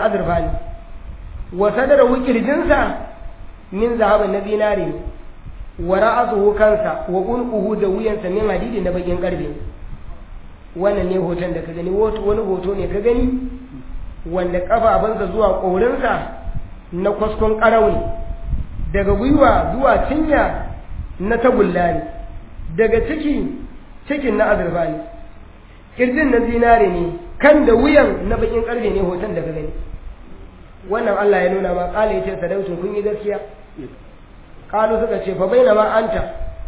azurfa ne wa sadarahu kirjinsa min zahabin na zinare ne wa ra'asuhu kansa wa unquhu da wuyansa min hadidi na bakin karfe wannan ne hoton da ka gani wani hoto ne ka gani wanda kafafunsa zuwa ƙorinsa na kwaskon ƙarau ne daga gwiwa zuwa cinya na tagulla ne daga ciki cikin na azurfa ne kirjin na zinare ne kan da wuyan na bakin karfe ne hoton da ka gani wannan Allah ya nuna ma kala yace sadautun kun yi gaskiya kalu suka ce fa bainama anta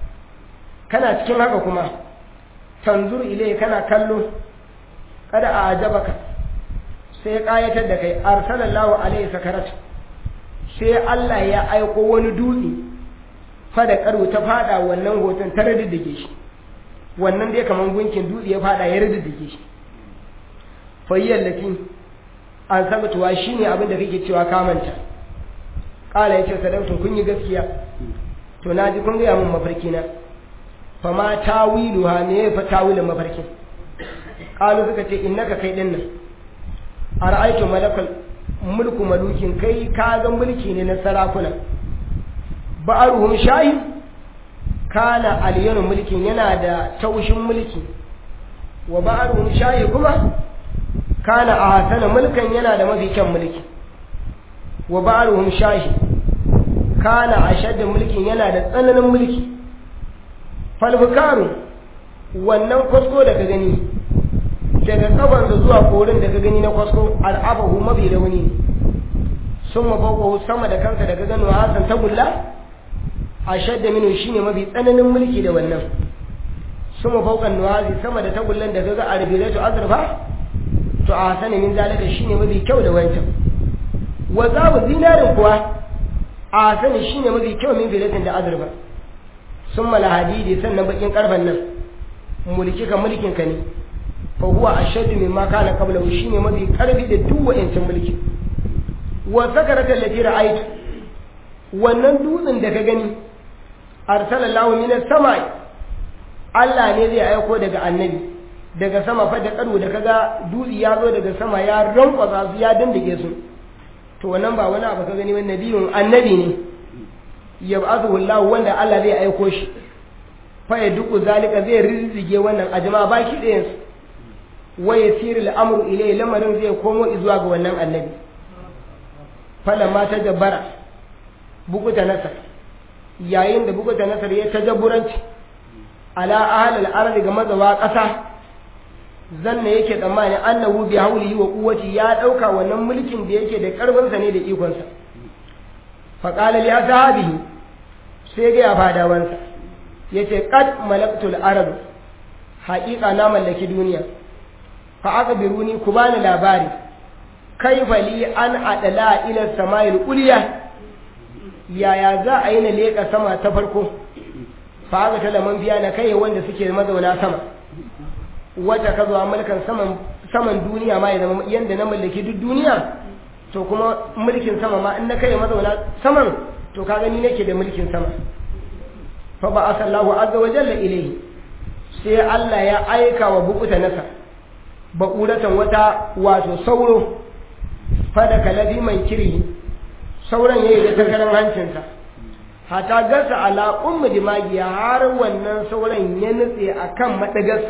kana cikin haka kuma tanzur ilai kana kallo kada a ajabaka sai ya kayatar da kai arsalallahu alaihi sakarat sai Allah ya aiko wani dutse fada karo ta fada wannan hoton ta radiddige shi wannan dai kaman gunkin dutse ya fada ya radiddige shi fayyar latin an sabatuwa shine abin da kake cewa kamanta kala yace sadautun kun yi gaskiya to naji kun ga mun mafarki na fa ma tawiluha me fa tawilin mafarkin kalu suka ce innaka kai din nan ara'aytu malakal mulku malukin kai ka ga mulki ne na sarakuna ba'aruhum shahi kana aliyanu mulkin yana da taushin mulki wa ba'aruhum shahi kuma kana ahsana mulkan yana da mafi kyan mulki wa ba'aruhum shahi kana ashadda mulkin yana da tsananin mulki falfukaru wannan kwasko da ka gani daga kafansa zuwa korin da ka gani na kwasko al'abahu mafi rauni sun mafaukahu sama da kansa da ka gano hasan tagulla a shadda minu shi ne mafi tsananin mulki da wannan sun mafaukan nuwazi sama da tagullan da ka ga a rubiratu azurfa to a hasani min zalika shi ne mafi kyau da wancan wa zabu zinarin kuwa a hasani shi ne mafi kyau min filatin da azurfa sun mala hadidi sannan bakin karfan nan mulki ka mulkin ka ne fa huwa ashaddu mimma kana qablahu shine mafi karfi da duk wa'ancin mulki wa sakarata allati ra'aytu wannan dutsen da ka gani arsalallahu min as-sama'i Allah ne zai aiko daga annabi daga sama fa da karo da kaga dutsi ya zo daga sama ya rankwasa su ya dandake su to wannan ba wani abu ka gani wannan nabiyun annabi ne yab'athu Allah wanda Allah zai aiko shi fa ya duku zalika zai rizige wannan a jama'a baki ɗayan su wa yasiru al'amru ilayhi lamarin zai komo zuwa ga wannan annabi falamma ta jabbara bukuta nasar yayin da bukuta nasar ya tajabburanci ala ahlil ardi ga mazawa ƙasa zanna yake tsammani annahu bi haulihi wa quwwati ya dauka wannan mulkin da yake da karfinsa ne da ikonsa fa qala li ashabihi sai ga fadawansa yace qad malaktul arab haqiqa na mallaki duniya fa akbiruni ku bani labari kaifa li an adala ila sama'il ulya yaya za a yi na leka sama ta farko fa aka talaman biya na kai wanda suke mazauna sama wata ka zuwa mulkan saman saman duniya ma ya zama yanda na mallaki duk duniya to kuma mulkin sama ma in na kai mazauna saman to ka gani nake da mulkin sama fa ba asallahu azza wa jalla ilayhi sai Allah ya aika wa bukuta nasa baƙuratan wata wato sauro fada kalabi mai kiri sauran yayi da takarar hancinsa hata gasa ala ummu dimagiya har wannan sauran ya nutse akan madagarsa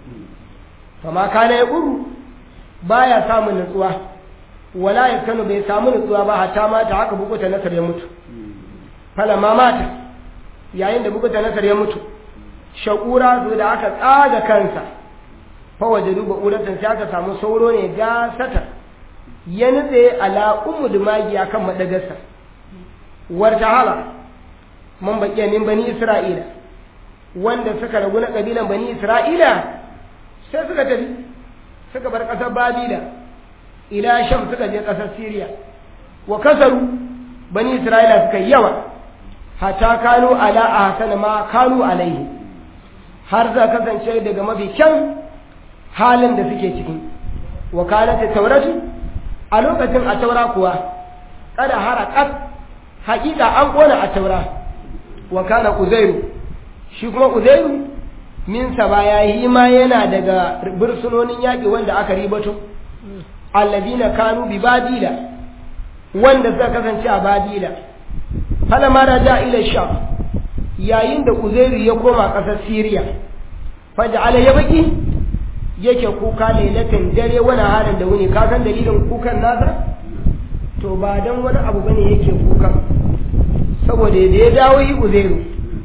fama kana ya guru baya samun nutsuwa wala ya kanu bai samu nutsuwa ba hata mata haka bukuta nasar ya mutu fala ma mata yayin da bukuta nasar ya mutu shakura su da aka tsaga kansa fa waje duba uratan sai aka samu sauro ne gasata ya nutse ala ummu dimagiya kan madagarsa warta hala man baƙiya min bani isra'ila wanda suka ragu na ƙabilan bani isra'ila sai suka tafi suka bar ƙasar babila ila sham suka je ƙasar siriya wa kasaru bani isra'ila suka yi yawa hata kanu ala a hasana ma kanu alaihi har za kasance daga mafi kyan halin da suke ciki wa kanat tauratu a lokacin a taura kuwa kada harakat haƙiƙa an ƙona a taura wa kana uzairu shi kuma uzairu min saba ya yi ma yana daga bursunonin yaƙi wanda aka ribato alladina kanu bi badila wanda suka kasance a badila falamma raja ila sham yayin da uzairu ya koma ƙasar siriya faj'ala ya baki yake kuka lailatin dare wani halin da wuni ka san dalilin kukan nasa to ba dan wani abu bane yake kukan saboda da ya dawo yi uzairu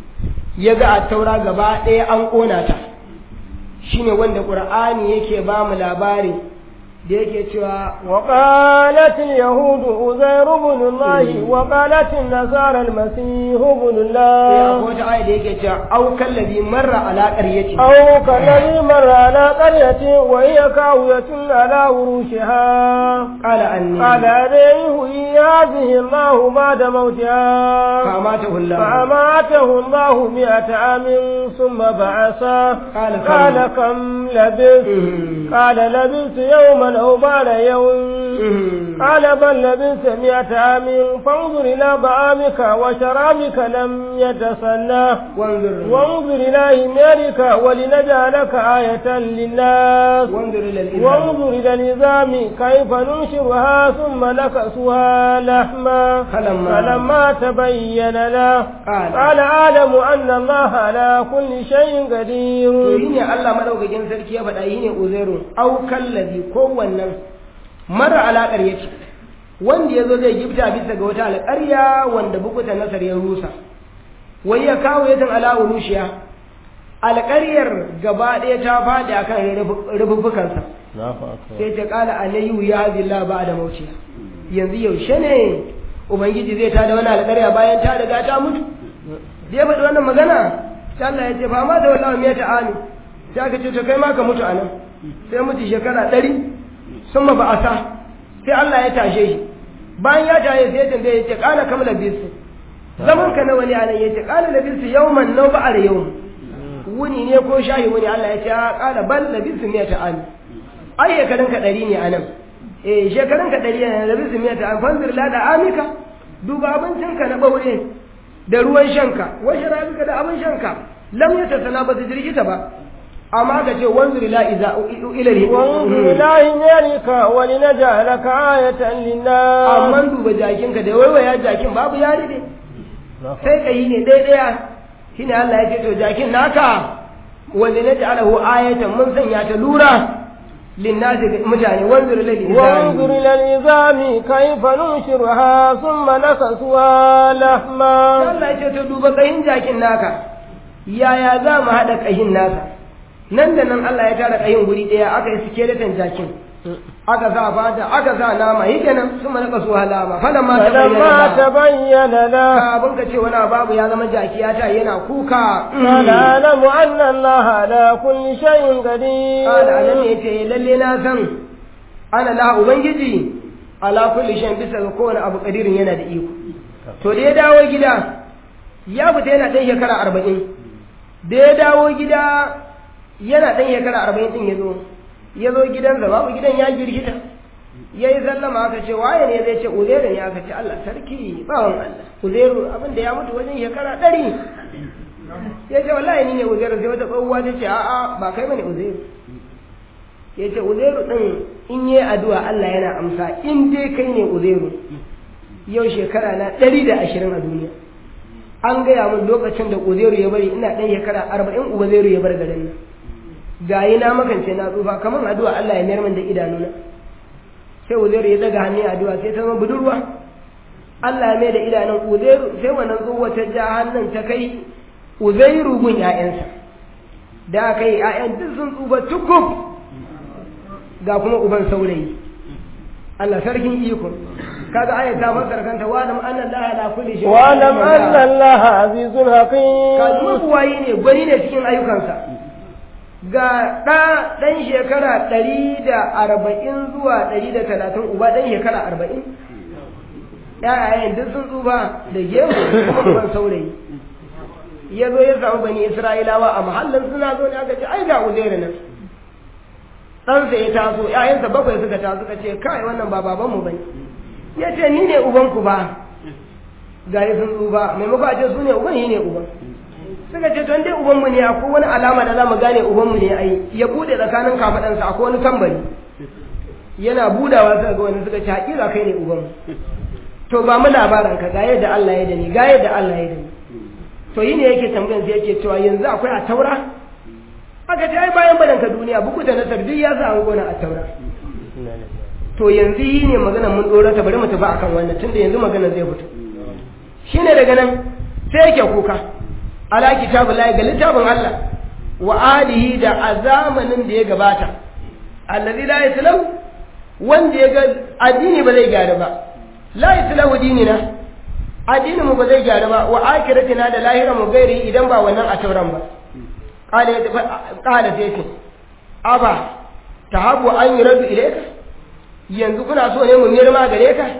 ya ga a taura gaba ɗaya an ƙona ta shine wanda ƙur'ani yake ba mu labari da yake cewa وقالت اليهود عزير بن الله وقالت النصارى المسيح بن ya الله wata aya da yake cewa au kallabi marra ala qaryati أو كالذي مر على قرية وهي كاوية على عروشها qala anni قال عليه هذه الله بعد موتها famatahu Allah فأماته الله مئة عام ثم بعثه قال كم؟ قال كم لبثت Mhm. قال لبثت يوما أو بعد يوم Mhm. قال بل لبثت مئة عام فانظر إلى طعامك وشرابك لم يتسنى wanzur وانظر إلى حمارك ولنجعلك آية للناس wanzur ila al-islam وانظر إلى النظام كيف ننشرها ثم نكسوها لحما فلما- فلما تبين له قال- قال أعلم أن الله على كل شيء قدير to yi ne Allah madaukakin sarki ya faɗa yi ne uzairu au kallabi ko wannan mara alaƙar yake wanda ya zo zai gifta bisa ga wata alƙarya wanda bukutan nasar ya rusa wai ya kawo yadda ala urushiya alƙaryar gaba ɗaya ta faɗi akan rububbukansa sai ta ƙala alayyu ya zilla ba da mauciya yanzu yaushe ne ubangiji zai tada wani alƙarya bayan ta riga ta mutu da ya faɗi wannan magana sai Allah ya ce fa ma da wallahi me ta ani sai aka ce to kai ma ka mutu anan sai mutu shekara ɗari sun ma ba'asa sai Allah ya tashe shi bayan ya tashe sai ya tambaye ya ce kana kam labisu zaman ka nawa ne anan ya ce kana labisu yawman nau ba'ar yawm wuni ne ko shayi wuni Allah ya ce a kana bal labisu me ta ani ai shekarun ka ɗari ne anan eh shekarun ka ɗari ne labisu me ta ani fanzir la da amika duba abincinka na ɓaure da ruwan shanka washe rabika da abin shanka lam ya tattana ba su jirgita ba amma ka ce wanzur ila iza ilal وانظر إلى حمارك ولنجعلك آية للناس amma duba jakinka da waiwaya jakin babu yari ne sai ka yi ne ɗaya shine Allah ya ce to jakin naka wanda na ja'alahu ayatan mun sanya ta lura linnasi ga mutane wanzur ila وانظر إلى العظام كيف ننشرها ثم نكسوها لحما Allah ya ce to duba kahin jakin naka yaya za mu haɗa kahin nasa nan da nan Allah ya tara kahin guri ɗaya aka yi skeleton jakin aka sa fata aka sa nama yi kenan sun mana kasu halama falan ma ta فلما bayyana تبين له abin ka ce wani babu ya zama jaki ya ta yana kuka قال أعلم أن الله على كل شيء قدير kada anan ne ce lalle na san ana la ubangiji ala kulli shan bisa ga kowane abu kadirin yana da iko to da ya dawo gida ya fita yana ɗan shekara arba'in da ya dawo gida yana ɗan shekara arba'in ɗin ya zo ya zo gidansa babu gidan ya girgita ya yi sallama aka ce waye ne zai ce uzairu ne aka ce Allah sarki bawan Allah uzairu abin da ya mutu wajen shekara ɗari ya ce wallahi ni ne uzairu sai wata tsohuwa ta ce a'a ba kai bane uzairu ya ce uzairu ɗin in yi addu'a Allah yana amsa in dai kai ne uzairu yau shekara na ɗari da ashirin a duniya an gaya min lokacin da uzairu ya bari ina ɗan shekara arba'in uzairu ya bar garin nan gayi na makance na tsufa kamar addu'a Allah ya mayar min da idanuna sai uzairu ya daga hannun addu'a sai ta zama budurwa Allah ya mai da idanun uzairu sai wannan tsohuwa ta ja hannun ta kai uzairu gun ƴaƴansa da aka yi ƴaƴan duk sun tsufa tukub ga kuma uban saurayi Allah sarkin iko kaga ayat ta fassara kanta wa lam anna Allah la kulli shay'in واعلم أن الله عزيز kaji حكيم mabuwayi ne gwani ne cikin ayyukansa ga ɗa ɗan shekara ɗari da arba'in zuwa ɗari da talatin uba ɗan shekara arba'in ‘ya'yayen duk sun tsufa da gemu kuma uban saurayi ya zo ya samu bani isra'ilawa a mahallin suna zo ne aka ce ai ga uzairu nan ɗansa ya taso ‘ya'yansa bakwai suka taso suka ce kai wannan ba babanmu bane ya ce ni ne ubanku ba ga sun tsufa maimako a ce su ne uban shi ne uban suka ce don dai ubanmu ne akwai wani alama da za mu gane ubanmu ne ai ya bude tsakanin kafaɗansa akwai wani tambari yana budawa suka ga wani suka ce haƙiƙa kai ne uban to ba mu labarin ka ga yadda Allah ya da ni ga yadda Allah ya da ni to yi ne yake tambayan sai yake cewa yanzu akwai a taura aka ce ai bayan barin ka duniya buku da nasar duk ya sa an gona a taura to yanzu yi ne magana mun dora ta bari mu tafi akan wannan tunda yanzu magana zai fito shine daga nan sai yake kuka ala kitabullahi ga littafin Allah wa alihi da a zamanin da ya gabata allazi la yaslam wanda ya ga addini ba zai gyara ba la yaslahu dinina addinin mu ba zai gyara ba wa akiratina da lahira mu gairi idan ba wannan a tauran ba qala qala sai ce aba tahabu an yuradu ilayka yanzu kuna so ne mu mirma gare ka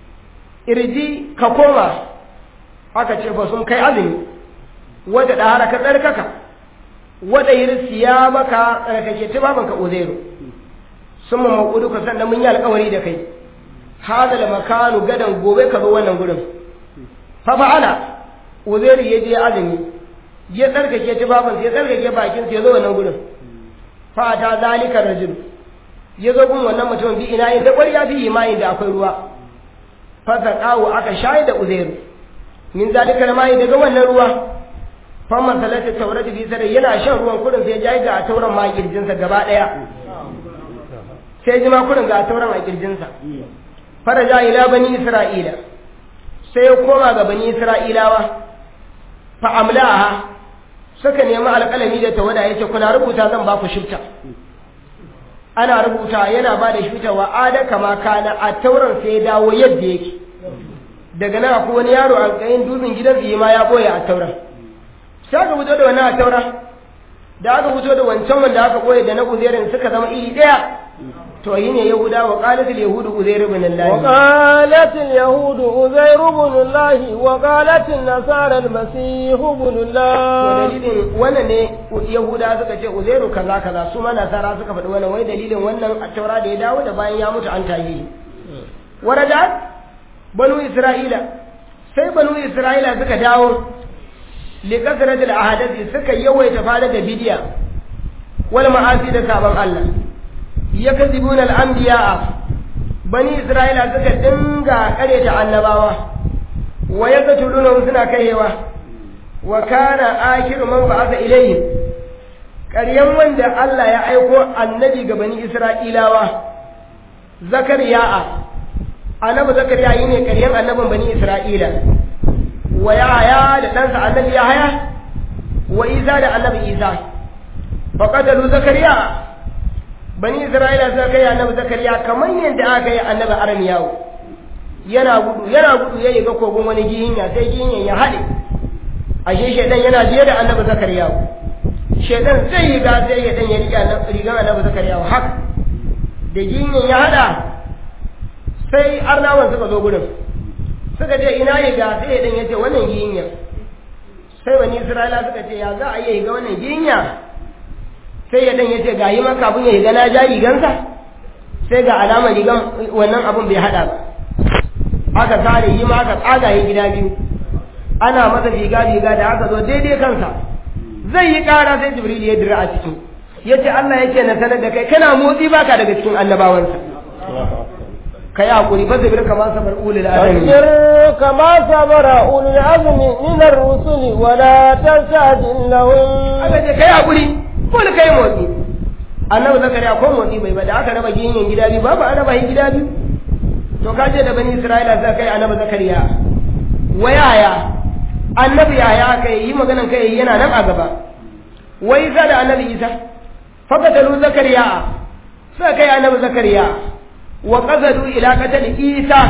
irji ka koma aka ce fa sun kai azumi wata da haraka tsarkaka wada yirsi ya maka tsarkake tubaban ka uzairu sun mu maƙudu ka sannan mun yi alƙawari da kai hada da makanu gadan gobe ka zo wannan gurin fa fa'ala uzairu ya je azumi ya tsarkake tubaban ya tsarkake bakin ya zo wannan gurin fa ta zalika rajul ya zo gun wannan mutumin bi ina yin da ƙwarya fi imanin da akwai ruwa fa saqahu aka shayi da uzairu min zalika mai daga wannan ruwa famman salatu taurati fi sadai yana shan ruwan kurin sai ya ga a tauran ma kirjinsa gaba daya sai ji ma kurin ga a tauran a kirjinsa faraja ila bani isra'ila sai ya koma ga bani isra'ilawa fa amlaha suka nemi alƙalami da tawada yace kuna rubuta zan ba ku shifta ana rubuta yana ba da shifta wa ada kama kana a tauran sai ya dawo yadda yake daga nan akwai wani yaro a kayin dutsen gidan ma ya boye a tauran sai aka fito da wannan a taura da aka fito da wancan wanda aka koya da na uzairin suka zama iri ɗaya to yi ne yahuda wa qalatul yahudu uzair ibn allah wa qalatul yahudu uzair ibn allah wa qalatul nasara al-masih ibn allah to dalilin wannan ne yahuda suka ce uzairu kaza kaza su ma nasara suka faɗi wannan wai dalilin wannan a taura da ya dawo da bayan ya mutu an tayi warada banu isra'ila sai banu isra'ila suka dawo likasrat al-ahadathi suka yawaita fara da bidiya wal ma'asi da sabon Allah yakzibuna al-anbiya bani isra'ila suka dinga kareta annabawa wa yakatuluna suna kaiwa wa kana akhiru man ba'atha ilayhim ƙaryan wanda Allah ya aiko annabi ga bani isra'ilawa zakariya annabi zakariya yi ne ƙaryan annabin bani isra'ila wa yahaya da ɗansa annabi yahaya wa isa da annabi isa fa qatalu zakariya bani isra'ila suka kai annabi zakariya kamar yadda aka yi annabi armiyawo yana gudu yana gudu ya ga kogon wani gihinya sai gihinyan ya haɗe ashe shaidan yana biye da annabi zakariya shaidan zai yi ga sai ya dan ya riga rigan annabi zakariya haka da gihinyan ya haɗa sai arnawan suka zo gurin suka ce ina yi ga sai ya dan ya ce wannan gihinya sai bani isra'ila suka ce ya za a yi ga wannan gihinya sai ya dan ya ce ga yi maka abin ya higa na ja rigansa sai ga alamar rigan wannan abin bai hada ba aka sare yi ma aka tsaga yi gida biyu ana masa riga riga da aka zo daidai kansa zai yi kara sai jibril ya dira a ciki ya ce Allah ya ce na sanar da kai kana motsi baka daga cikin annabawansa ka yi haƙuri fa zabir kama sabar ulul azmi فاصبر كما صبر أولو العزم من الرسل ولا تستعجل لهم aka ce kai haƙuri ko da kai motsi annabi zakariya ko motsi bai ba da aka raba ginyen gida biyu babu an raba shi gida biyu to ka ce da bani isra'ila za kai annabi zakariya wa yaya annabi yaya kai yi maganan kai yana nan a gaba wa isa da annabi isa fakatalu zakariya suka kai annabi zakariya wa qasadu ila qatl isa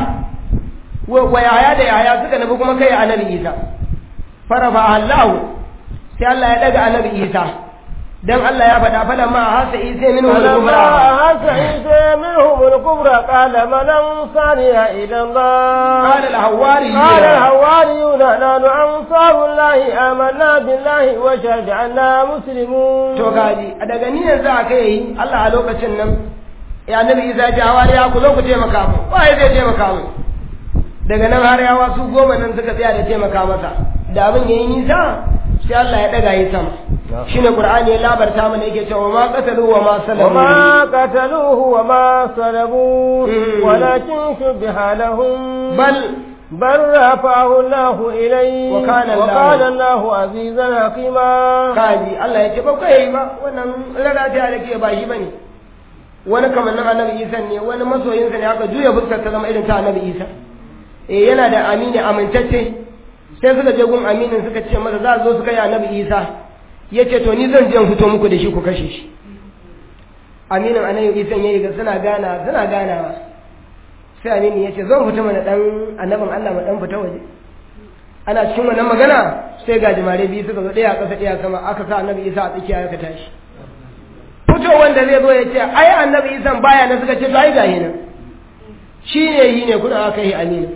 wa yaya da yaya suka nabi kuma kai annabi isa farafa allahu sai Allah ya daga annabi isa dan Allah ya faɗa fala ma hasa isa minhu فلما al-kubra أحس عيسى منهم الكبر قال من أنصاري إلى الله قال الحواري قال الحواريون نحن أنصار الله آمنا بالله وشهد أننا مسلمون to gaji a daga ni yanzu aka yi Allah a lokacin nan ya annabi Isa ya ce hawari ya ku zo ku taimaka mu waye zai taimaka mu daga nan har yawa su goma nan suka tsaya da taimaka masa da abin yayi nisa sai Allah ya daga yi sama shine qur'ani ya labarta mana yake cewa ma qatalu wa ma salamu وما قتلوه وما صلبوه مم. ولكن شبه لهم bal بل رفعه الله إليه وكان الله- وكان الله عزيزا حكيما kaji Allah ya ce ba kai ba wannan lalata da ke ba shi bane wani kamannin annabi Isa ne wani masoyinsa ne aka juya fuskar ta zama irin ta annabi Isa eh yana da amini amintacce sai suka je gun aminin suka ce masa za su zo su kai annabi Isa yace to ni zan je in fito muku da shi ku kashe shi aminin annabi Isa yayi ga suna gana suna ganawa sai amini yace zan fita mana dan annabin Allah mu dan fita waje ana cikin wannan magana sai ga jimare biyu suka zo ɗaya a ƙasa ɗaya sama aka sa annabi isa a tsakiya aka tashi fito wanda zai zo ya ce ai annabi isa baya na suka ce to ai gahi nan shi ne yi ne kuna aka yi aminu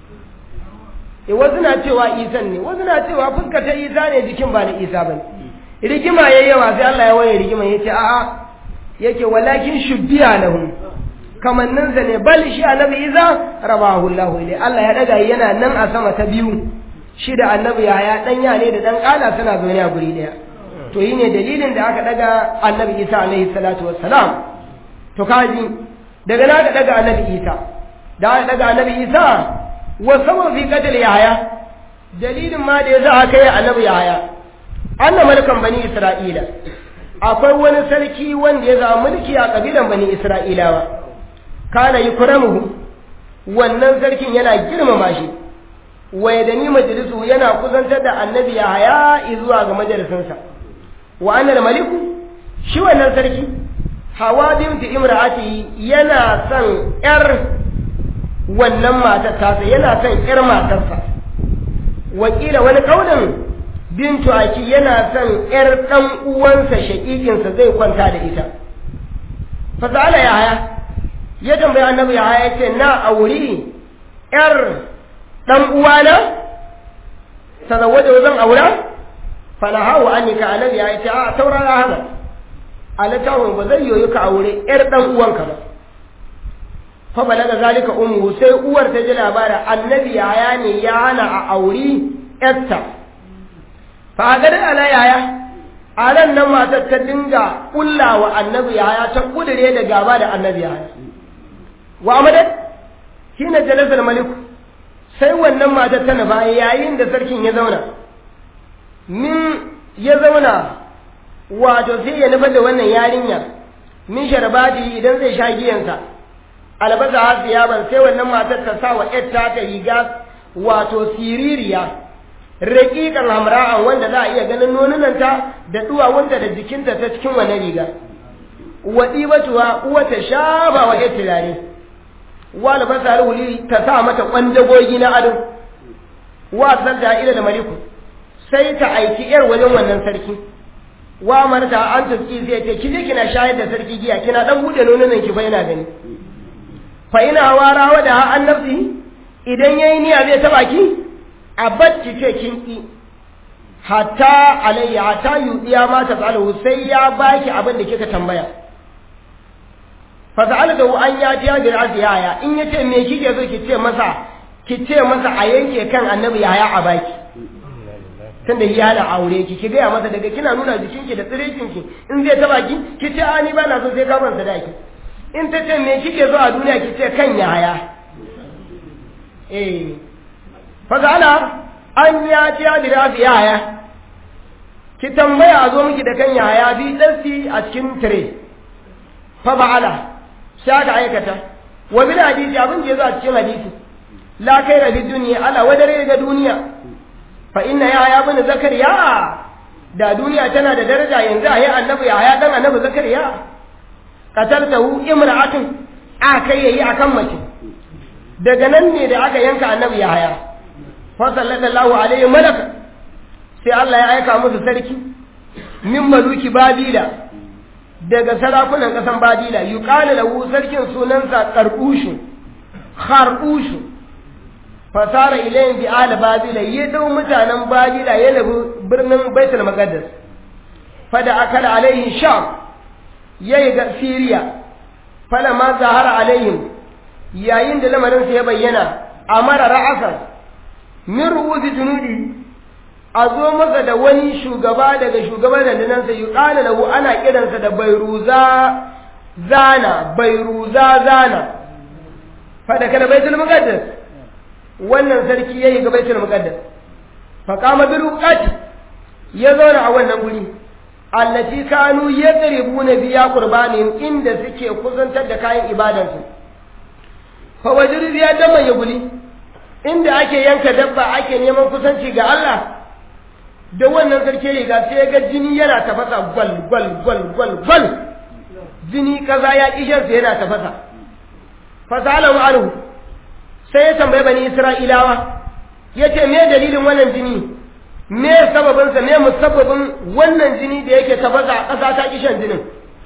e wasu na cewa isan ne wasu na cewa fuska ta isa ne jikin ba na isa ba ne rigima ya yawa sai Allah ya waye rigima ya ce a'a yake walakin shubbiya lahum kamanninsa ne bal shi annabi isa rabahu Allah ilai Allah ya daga yana nan a sama ta biyu shi da annabi ya dan ya ne da dan kala suna zaune a guri daya to yi ne dalilin da aka daga annabi isa alaihi salatu wassalam to kaji daga na aka daga annabi isa da aka daga annabi isa wa sama fi qatl yahya dalilin ma da yasa aka yi annabi yahya anna malkan bani isra'ila akwai wani sarki wanda ya zama mulki a kabilan bani isra'ilawa kana yukramuhu wannan sarkin yana girmama shi wa da ni majalisu yana kusantar da annabi Yahaya zuwa ga majalisinsa wa annal maliku shi wannan sarki hawa binti imra'ati yana son yar wannan matar tasa yana son yar matarsa wakila wani kaulin bintu aki yana son yar dan uwansa shakikinsa zai kwanta da ita fasala Yahaya ya tambayi annabi Yahaya ce na auri yar dan uwana tazawwaja zan aura falahawu annika annabi ya ce a taurara hana alatawun ba zai yoyi ka aure yar dan uwanka ba fa balaga zalika ummu sai uwar ta ji labarin annabi yaya ne ya hana a auri yarta fa ga da ala yaya a nan nan matar ta dinga kullawa annabi yaya ta kudure da gaba da annabi yaya wa amadat hina jalasal maliku sai wannan matar ta nufa yayin da sarkin ya zauna min ya zauna wato sai ya nufa da wannan yarinya min sharbati idan zai sha giyansa albasa hasiya ban sai wannan matar ta sa wa ƴarta ta riga wato siririya raƙiƙan hamra'an wanda za a iya ganin nonunanta da duwawunta da jikinta ta cikin wannan riga wa ɗibatuwa uwa ta shafa wa ƴar turare wa albasa alwuli ta sa mata kwandagogi na ado wa sanda ila da maliku sai ta aiki yar wajen wannan sarki wa marta an tafi sai ce kije kina shayar da sarki giya kina dan bude nonon ki fa yana gani fa ina wara wa da an nafsi idan yayi niyya zai taba ki a bacci ce kin ki hatta alayya hatta yudiya ma ta tsalu sai ya baki abin da kika tambaya fasa'alta an ya ji yajin aziyaya in ya ce me kike so ki ce masa ki ce masa a yanke kan annabi yaya a baki tunda ya da aure ki ki gaya masa daga kina nuna jikinki da tsirekinki in zai taba ki ki ce a ni ba na so sai gaban sadaki in ta ce me kike so a duniya ki ce kan yaya eh fasa'ala an ya ji yajin aziyaya ki tambaya a zo miki da kan yaya bi dasi a cikin tire fa ba'ala sai aka aikata wa bil hadisi abin da yazo a cikin hadisi la kaira fi dunya ala wadare ga duniya fa inna ya ya bin zakariya da duniya tana da daraja yanzu ayi annabi ya ya dan annabi zakariya qataltahu imra'atun a kai yayi akan mace daga nan ne da aka yanka annabi ya haya fa sallallahu alaihi malaka sai Allah ya aika musu sarki min maluki babila daga sarakunan ƙasan badila yuqalu lahu sarkin sunansa qarqushu kharqushu fasara ilayhim bi ala babila ya dau mutanen badila ya nabi birnin baitul maqdis fada akala alaihim sham yayi ga siriya fala ma zahara alaihim yayin da lamarin sa ya bayyana amara ra'asan min ru'usi junudi a zo masa da wani shugaba daga shugaban rundunansa yi ƙana lahu ana kiransa da bairuza zana bairuza zana fada kada baitul muqaddas wannan sarki yayi ga baitul muqaddas fa qama bil uqati ya zauna a wannan guri allati kanu yaqribuna biya qurbanihim inda suke kusantar da kayan ibadansu fa wajiru biya dama ya guli inda ake yanka dabba ake neman kusanci ga Allah da wannan sarki ya ga sai ga jini yana tafasa gwal gwal gwal gwal gwal jini kaza ya kishin sa yana tafasa fasalahu anhu sai ya tambaye bani isra'ilawa yace me dalilin wannan jini me sababin sa me musabbabin wannan jini da yake tafasa a ƙasa ta kishin jinin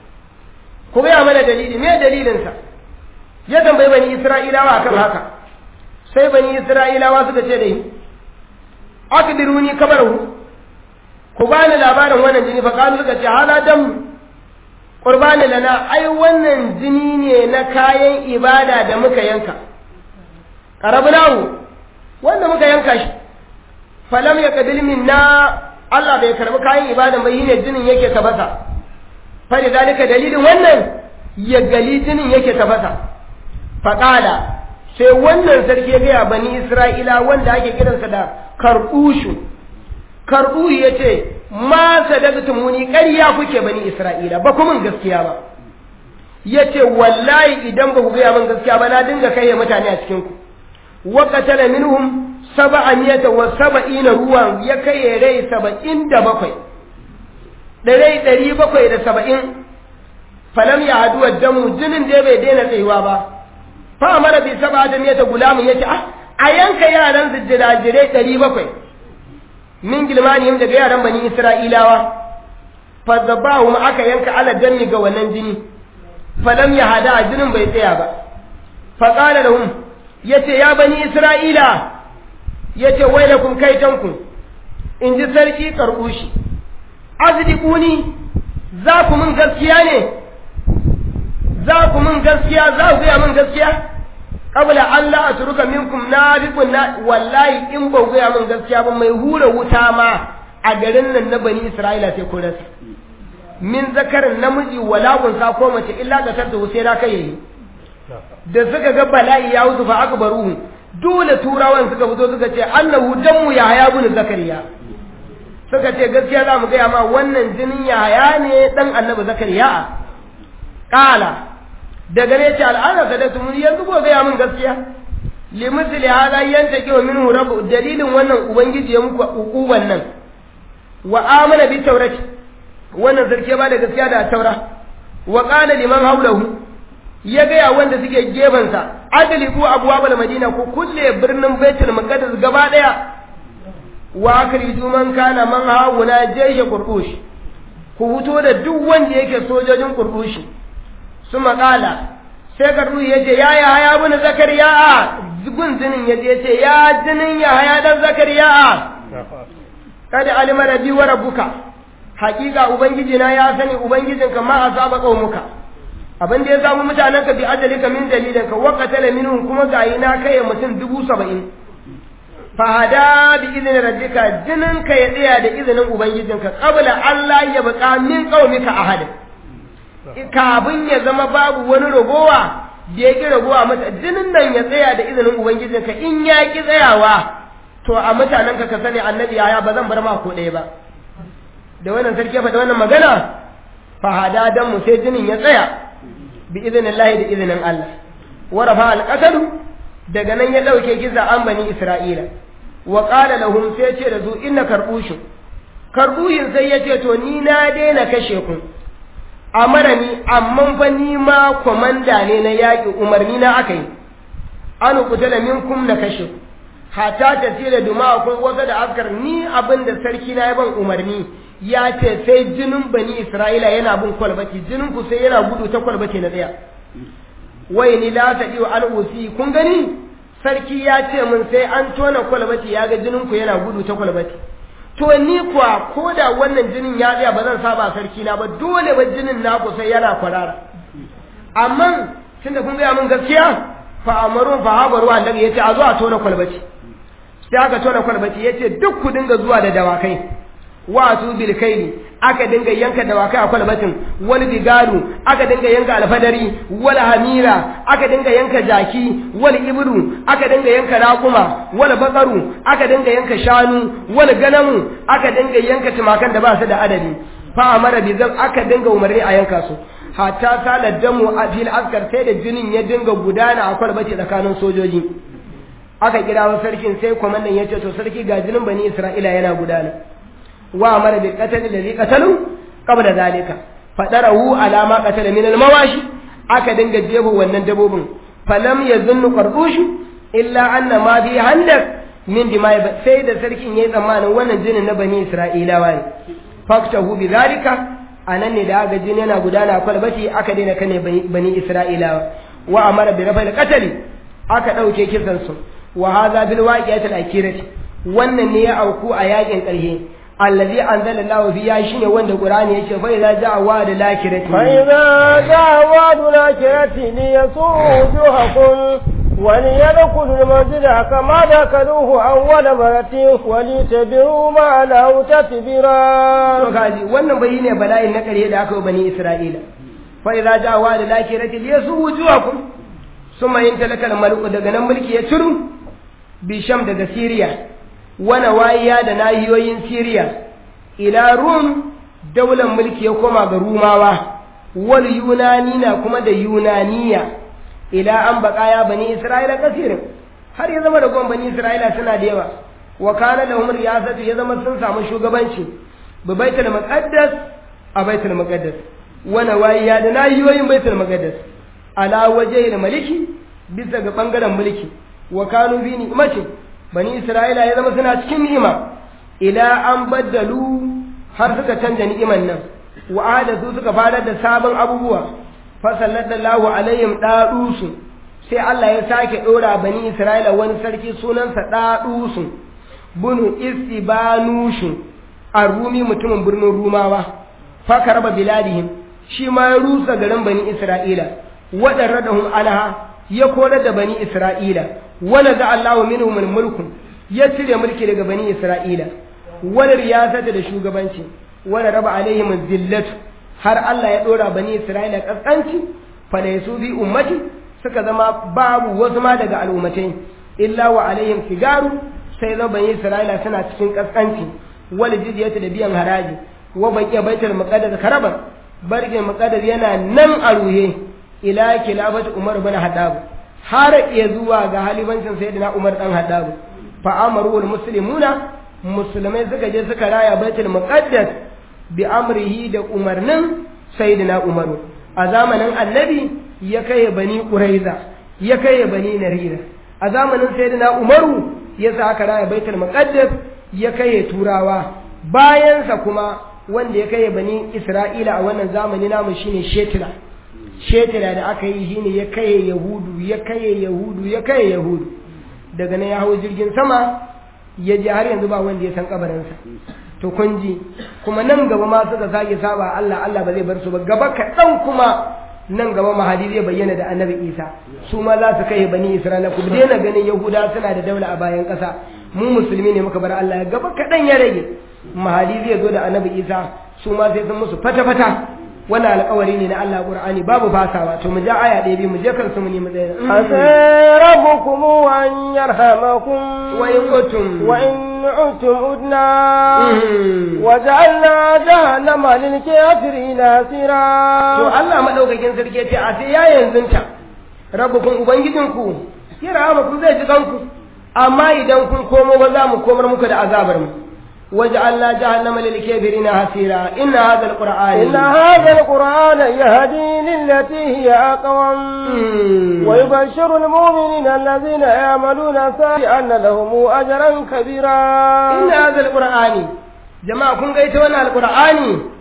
ku ga mana dalili me dalilin sa ya tambaye bani isra'ilawa akan haka sai bani isra'ilawa suka ce da yi akbiruni kabaru ku bani labarin wannan jini fa kalu suka ce hala dam qurbani lana ai wannan jini ne na kayan ibada da muka yanka qarabnahu wanda muka yanka shi falam yaqbil minna Allah bai karbi kayan ibadan ba ne jinin yake tabata fa dalika dalilin wannan ya gali jinin yake tabata faqala sai wannan sarki ya gaya bani Isra'ila wanda ake kiransa da karɓushu karɓu ya ce ma sadaqtumuni ƙarya kuke bani Isra'ila ba kuma gaskiya ba ya ce wallahi idan ba ku gaya min gaskiya ba na dinga kai mutane a cikin ku wa qatala minhum sab'amiyata wa sab'ina ruwan ya kai rai saba'in da bakwai da rai ɗari bakwai da saba'in falam ya haduwa damu jinin da bai daina tsayuwa ba fa mara bi saba da miyata gulamun yace ah a yanka yaran su jirajirai ɗari bakwai min gilmanihim daga yaran bani isra'ilawa fa zabahum aka yanka ala danni ga wannan jini falam ya hada jinin bai tsaya ba fa qala lahum yace ya bani isra'ila yace wailakum kaitankum in ji sarki karbushi azdiquni za ku mun gaskiya ne za ku min gaskiya za ku gaya min gaskiya qabla an la atruka minkum nabiqun na wallahi in ba gaya min gaskiya ba mai hura wuta ma a garin nan na bani isra'ila sai ku rasa min zakarin namiji wala unsa ko mace illa ga tarda sai na kai yayi da suka ga bala'i ya wuzu fa akbaruhu dole turawan suka fito suka ce annahu dammu ya haya bin zakariya suka ce gaskiya za mu gaya ma wannan jinin ya haya ne dan annabi zakariya kala daga ne ce al'ana ka da tumuni yanzu ko gaya min gaskiya limisli hada yanta kiwa minhu rabu dalilin wannan ubangiji ya muku ukuban nan wa amana bi taurati wannan sarki ba da gaskiya da taura wa qala liman hawlahu ya gaya wanda suke gefansa adali ko abwabul madina ko kulle birnin baitul maqdis gaba daya wa akhriju man kana man hawuna jaysha qurdush ku fito da duk wanda yake sojojin qurdushi su maƙala sai karnu ya ce ya ya haya bin zakariya gun jinin ya je ce ya jinin ya haya dan zakariya kada alima rabbi wa rabbuka hakika ubangiji na ya sani ubangijinka ma asaba qaumuka abin da ya samu mutanen ka bi ajalika min dalilin ka wa qatala minhum kuma ga na kai mutum dubu saba'in fa hada bi idnin rabbika jinin ka ya tsaya da izinin ubangijinka qabla Allah ya baka min qaumika ahadin kafin ya zama babu wani ragowa da ya ƙi ragowa mata jinin nan ya tsaya da izinin ubangijinka in ya ƙi tsayawa to a mutanenka ka sani annabi yaya ba zan bar ma ko ɗaya ba da wannan sarki fa da wannan magana fa hada dan mu sai jinin ya tsaya bi izinin Allah da izinin Allah wa rafa alqatalu daga nan ya dauke giza an bani Isra'ila wa qala lahum sai ce da zu inna karbushu karbuhin sai ya ce to ni na daina kashe ku amara ni amma fa ni ma komanda ne na yaƙi umarni na aka yi an kutala minkum na kashe hata ta tira duma akwai wasa da askar ni abin da sarki na ya ban umarni ya ce sai jinin bani isra'ila yana bin kwalbati jinin ku sai yana gudu ta kwalbati na tsaya wai ni la ta iyo an usi kun gani sarki ya ce min sai an tona kwalbati ya ga jinin ku yana gudu ta kwalbati to ni kuwa ko da wannan jinin ya tsaya ba zan saba sarki na ba dole ba jinin naku sai yana kwarara amma tunda kun gaya min gaskiya fa amaru fa habaru annabi yace a zo a tona kwalbaci sai aka tona kwalbati yace duk ku dinga zuwa da dawakai wasu bil kaili aka dinga yanka dawakai a kwalbatin wal bigalu aka dinga yanka alfadari wal hamira aka dinga yanka jaki wal ibru aka dinga yanka raquma wal baqaru aka dinga yanka shanu wal ganamu aka dinga yanka tumakan da ba su da adadi fa amara bi zan aka dinga umarni a yanka su hatta salar damu a fil askar sai da jinin ya dinga gudana a kwalbati tsakanin sojoji aka kira wa sarkin sai kwamandan ya ce to sarki ga jinin bani isra'ila yana gudana wa amara bil qatl alladhi qatalu qabla zalika fadarahu ala ma qatala min al mawashi aka dinga jebo wannan dabobin falam yazunnu qardushu illa anna ma bi handak min dima'i sai da sarkin yayi tsammanin wannan jinin na bani isra'ilawa ne faktahu bi zalika anan ne da aka jini yana gudana kwalbati aka daina kane bani isra'ilawa wa amara bi rafa'il qatl aka dauke kisan su wa hadha bil waqi'atil akirati wannan ne ya auku a yakin ƙarshe allazi anzala Allah biya shine wanda Qur'ani yake fa idza ja'a wa'd lakirati fa idza ja'a wa'd lakirati li yasujuhakum wa li yadkhulu al-masjida kama dakaluhu awwala marati wa li tabi'u ma la tatbira to kaji wannan bai ne bala'in na ƙarshe da aka yi bani Isra'ila fa idza ja'a wa'd lakirati li yasujuhakum summa intalakal maluku daga nan mulki ya turu bisham daga Siriya wana wayiya da nahiyoyin Siriya ila Rum daular mulki ya koma ga Rumawa wal Yunani na kuma da Yunaniya ila an baqaya bani Isra'ila kasirin har ya zama da gon bani Isra'ila suna da yawa wa kana lahum riyasatu ya zama sun samu shugabanci bi baitul muqaddas a baitul muqaddas wana wayiya da nahiyoyin baitul muqaddas ala wajhil maliki bisa ga bangaren mulki wa kanu bi ni'matin bani isra'ila ya zama suna cikin ni'ima ila an baddalu har suka canja ni'iman nan wa ahadathu suka fara da sabon abubuwa fa sallallahu alaihim dadusu sai Allah ya sake dora bani isra'ila wani sarki sunansa dadusu bunu istibanushu arumi mutumin birnin rumawa fa karba biladihim shi ma ya rusa garin bani isra'ila wadarradahum alaha ya korar da bani isra'ila wala za Allahu minhum mulku ya cire mulki daga bani Isra'ila wala riyasata da shugabanci wala raba alaihim zillatu har Allah ya dora bani Isra'ila kaskanci fa da yasu bi ummati suka zama babu wasu ma daga al'ummatai illa wa alaihim sigaru sai zama bani Isra'ila suna cikin kaskanci wala jizyata da biyan haraji wa baqiya baitul muqaddas karaban barkin muqaddas yana nan a ruhe ila kilafati Umar bin Haddab har ya zuwa ga halibancin sayyidina Umar dan Haddab fa amaru wal muslimuna musulmai suka je suka raya baitul muqaddas bi amrihi da umarnin sayyidina Umar a zamanin annabi ya kai bani Quraiza ya kai bani Narira a zamanin sayyidina Umaru ya sa aka raya baitul muqaddas ya kai turawa bayansa kuma wanda ya kai bani Isra'ila a wannan zamani namu shine Shetila shetira da aka yi shine ya kaye yahudu ya kaye yahudu ya kaye yahudu daga nan ya hau jirgin sama ya je har yanzu ba wanda ya san kabarinsa to kun ji kuma nan gaba ma suka sake saba Allah Allah ba zai bar su ba gaba kaɗan kuma nan gaba mahadi zai bayyana da annabi isa su ma za su kai bani isra'ila ku daina ganin yahuda suna da daula a bayan ƙasa mu musulmi ne muka bar Allah gaba kaɗan ya rage mahadi zai zo da annabi isa su ma sai sun musu fata-fata wannan alƙawari ne na Allah Qur'ani babu fasawa to mu ja aya ɗaya biyu mu je kansu mu nemi tsaye asa rabbukum an yarhamakum wa in utum wa in utum udna wa ja'alna jahannama lil kafirin asira to Allah madaukakin sarki ce a sai ya yanzu ta rabbukum ubangijinku ya rahama zai ji kanku amma idan kun komo ba za mu komar muku da azabar mu وجعلنا جهنم للكافرين حسيرا إن هذا القرآن إن هذا القرآن يهدي للتي هي أقوم ويبشر المؤمنين الذين يعملون الصالحات أن لهم أجرا كبيرا إن هذا القرآن جماعة كن قيت وانا القرآن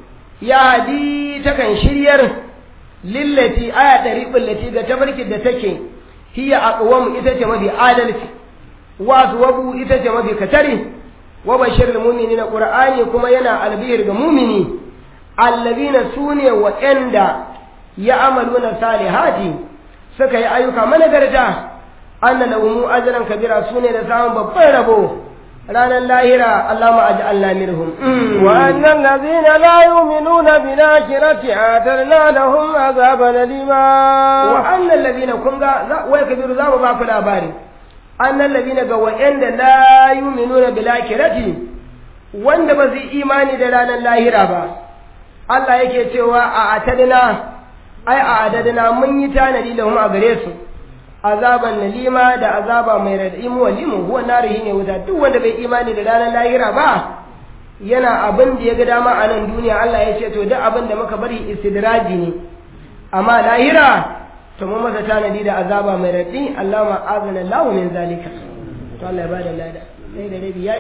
يهدي تكن شرير للتي آية طريق التي تبرك الدتك هي أقوم إذا في عادلت وأصوبوا إذا في كتره wa bashir mu'minina qur'ani kuma yana albihir ga mu'mini allazina sune waɗanda ya amaluna salihati suka yi ayyuka managarta anna lahum ajran kabira sune da samun babban rabo ranar lahira Allah ma aj'alna minhum وأن الذين لا يؤمنون بالآخرة أعتدنا لهم عذابا أليما wa annal ladina kun ga za- wai kabiru za mu ba ku labari annal ladina ga wa'anda la yu'minuna bil akhirati wanda ba su yi imani da ranar lahira ba Allah yake cewa a atadna ai a adadna mun yi tanadi da mu a gare su azaban nalima da azaba mai radadi mu walimu huwa narihi ne wuta duk wanda bai imani da ranar lahira ba yana abin da ya ga dama a nan duniya Allah ya ce to duk abin da muka bari istidraji ne amma lahira to mun masa tanadi da azaba mai radadi Allah ma azana lahu min zalika to Allah ya bada lada sai da rabi ya